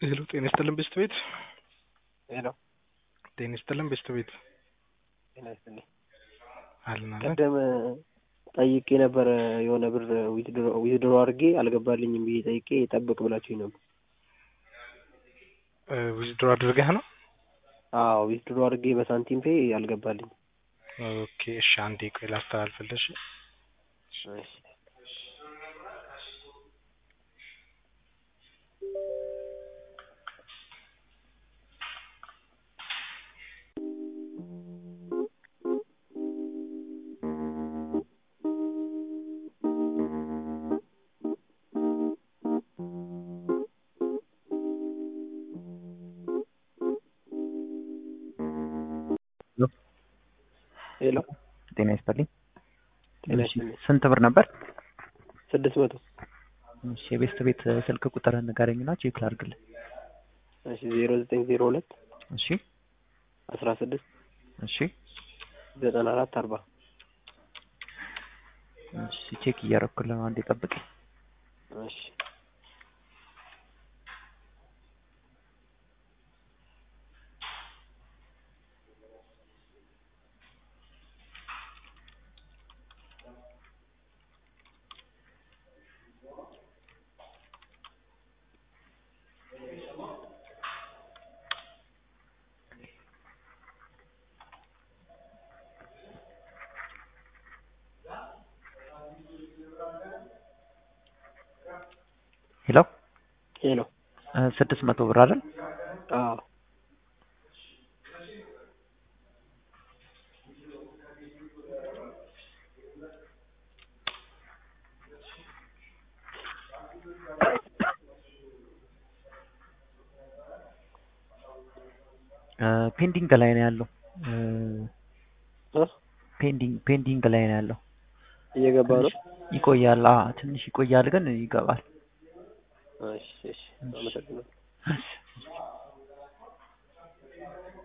ሄሎ ጤና ይስጥልን ቤስት ቤት ሄሎ ጤና ይስጥልን ቤስት ቤት ጤና ይስጥልኝ። አለን አለን ቀደም ጠይቄ ነበረ የሆነ ብር ዊዝድሮ አድርጌ አልገባልኝም ብዬ ጠይቄ ጠብቅ ብላችሁኝ ነበር። ዊዝድሮ አድርገህ ነው? አዎ ዊዝድሮ አድርጌ በሳንቲም ፔ አልገባልኝም። ኦኬ እሺ አንዴ ቆይ ላስተላልፍልሽ። እሺ ሄሎ ጤና ይስጥልኝ። ጤና እሺ፣ ይስጥልኝ። ስንት ብር ነበር? ስድስት መቶ እሺ፣ የቤስት ቤት ስልክ ቁጥር ንገረኝና ቼክ ላድርግልህ። እሺ ዜሮ ዘጠኝ ዜሮ ሁለት እሺ፣ አስራ ስድስት እሺ፣ ዘጠና አራት አርባ እሺ፣ ቼክ እያደረኩልህ ነው። አንዴ ጠብቅ። እሺ ሄሎ፣ ሄሎ ስድስት መቶ ብር አይደል? አዎ ፔንዲንግ ላይ ነው ያለው። እ ፔንዲንግ ፔንዲንግ ላይ ነው ያለው። እየገባ ነው። ይቆያል። አዎ ትንሽ ይቆያል፣ ግን ይገባል። እሺ እሺ አመሰግናለሁ። እሺ